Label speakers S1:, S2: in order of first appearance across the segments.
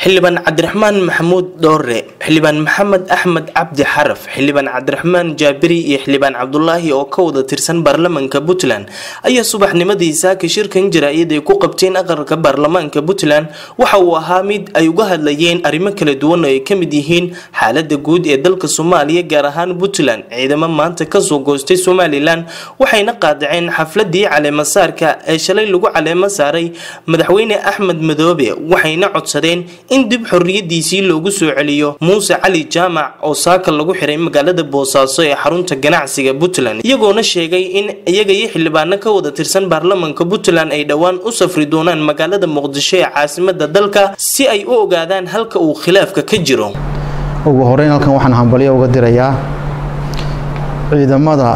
S1: xildhibaan cabdiraxmaan maxamuud dhoore xildhibaan maxamed axmed cabdi xaraf xildhibaan cabdiraxmaan jaabiri iyo xildhibaan cabdulaahi oo ka wada tirsan baarlamaanka puntland ayaa subaxnimadii saaka shirkan jaraa'id ay ku qabteen aqalka baarlamaanka puntland waxa uu ahaa mid ay uga hadlayeen arrimo kala duwan oo ay ka mid yihiin xaalada guud ee dalka soomaaliya gaar ahaan puntland ciidamo maanta kasoo goostay somalilan waxayna qaadaceen xafladii caleemasaarka ee shalay lagu caleemo saaray madaxweyne axmed madoobe waxayna codsadeen in dib xorriyadiisii loogu soo celiyo muuse cali jaamac oo saaka lagu xiray magaalada boosaaso ee xarunta ganacsiga puntland iyagoona sheegay in iyaga iyo xildhibaano ka wada tirsan baarlamaanka puntland ay dhowaan u safri doonaan magaalada muqdisho ee caasimada dalka si ay u ogaadaan halka uu khilaafka ka jiro
S2: ugu horeyn halkan waxaan hambalyo uga dirayaa ciidamada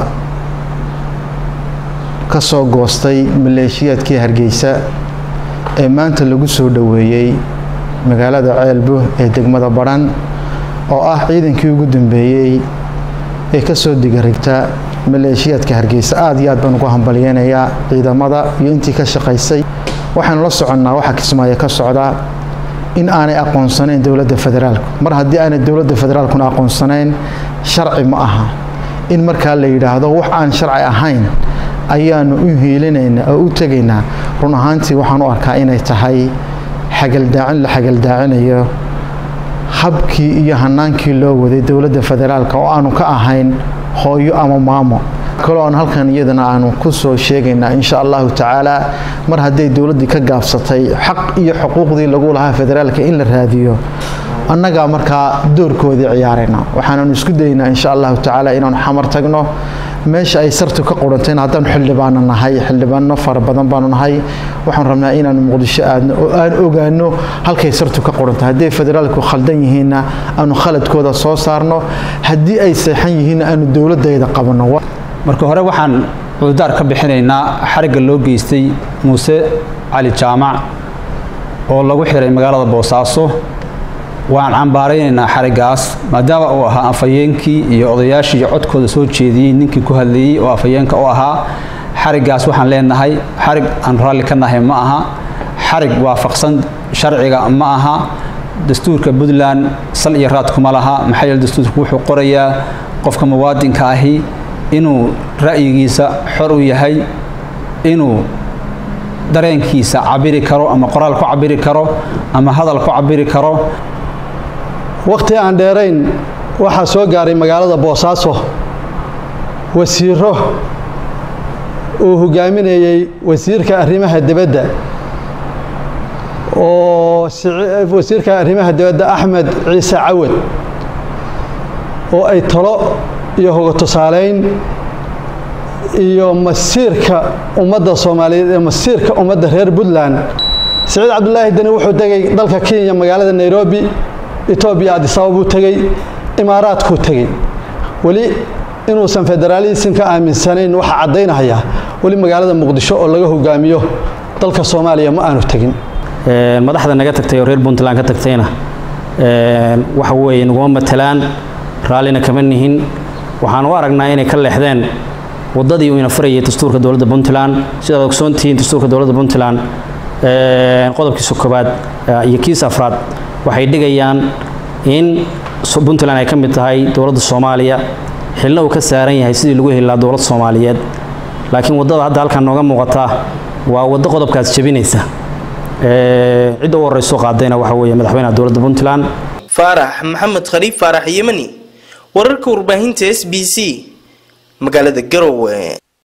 S2: ka soo goostay maleeshiyaadkii hargeysa ee maanta lagu soo dhoweeyey magaalada ceelbo ee degmada badhan oo ah ciidankii ugu dambeeyey ee kasoo digarigta maleeshiyaadka hargeysa aad iyo aad baan ugu hambalyeynayaa ciidamada iyo intii ka shaqaysay waxaanu la soconnaa waxa kismaayo ka socdaa in aanay aqoonsanayn dowladda federaalku mar haddii aanay dowladda federaalkuna aqoonsanayn sharci ma aha in markaa la yidhaahdo wax aan sharci ahayn ayaanu u hiilinaynaa oo u tegaynaa run ahaantii waxaan u arkaa inay tahay xagaldaacin la xagaldaacinayo habkii iyo hanaankii loo waday dowladda federaalka oo aanu ka ahayn hooyo ama maamo kaloo aan halkan iyadana aanu ku soo sheegaynaa insha allahu tacaala mar hadday dowladdii ka gaabsatay xaq iyo xuquuqdii lagu lahaa federaalka in la raadiyo annagaa markaa doorkoodii ciyaarayna waxaananu isku daynaa insha allahu tacaala inaanu xamar tagno meesha ay sartu ka qurantayna haddaanu xildhibaano nahay xildhibaano fara badan baanu nahay waxaan rabnaa inaanu muqdisho aadno oo aan ogaano halkay sartu ka qurantay hadday federaalku khaldan yihiinna aanu khaladkooda soo saarno haddii ay seexan yihiinna aanu dowladayda qabanno
S3: marka hore waxaan cududaar ka bixinaynaa xarigga loo geystay muuse cali jaamac oo lagu xiray magaalada boosaaso waan cambaaraynaynaa xariggaas maadaama uu ahaa afhayeenkii iyo odayaashii iyo codkooda soo jeediyey ninkii ku hadlayey oo afhayeenka u ahaa xariggaas waxaan leenahay xarig aan raalli ka nahay ma aha xarig waafaqsan sharciga ma aha dastuurka puntland sal iyo raad kuma laha maxaa yeele dastuurku wuxuu qorayaa qofka muwaadinka ahi inuu ra'yigiisa xor u yahay inuu dareenkiisa cabiri karo ama qoraal ku cabiri karo ama hadal ku cabiri karo
S4: wakhti aan dheerayn waxaa soo gaaray magaalada boosaaso wasiiro uu hogaaminayey wasiirka arrimaha dibadda oo wasiirka arrimaha dibadda axmed ciise cawad oo ay talo iyo hoga tusaalayn iyo masiirka ummadda soomaaliyeed ee masiirka ummadda reer puntland siciid cabdulaahi deni wuxuu tegey dalka kenya magaalada nairobi etoobiya adisababuu tegey imaaraadkuu tegey weli inuusan federaalism ka aaminsanayn waxaa caddaynaya weli magaalada muqdisho oo laga hogaamiyo dalka soomaaliya ma aanu tegin
S5: madaxda naga tagtay oo reer puntland ka tagtayna waxa weeye naguma matalaan raallina kama nihin waxaan u aragnaa inay ka leexdeen waddadii uu ina farayay dastuurka dowladda puntland sidaad ogsoontihiin dastuurka dowladda puntland qodobkiisa koobaad iyo kiisa afraad waxay dhigayaan in puntland ay ka mid tahay dowladda soomaaliya xilna uu ka saaran yahay sidii lagu heli lahaa dowladda soomaaliyeed laakiin waddada hadda halkan nooga muuqata waa waddo qodobkaas jebinaysa cidda u horeyso qaadayna waxa weeye madaxweynaha dowladda puntland
S1: faarax maxamed khaliif faarax yemani wararka warbaahinta s b c magaalada garowe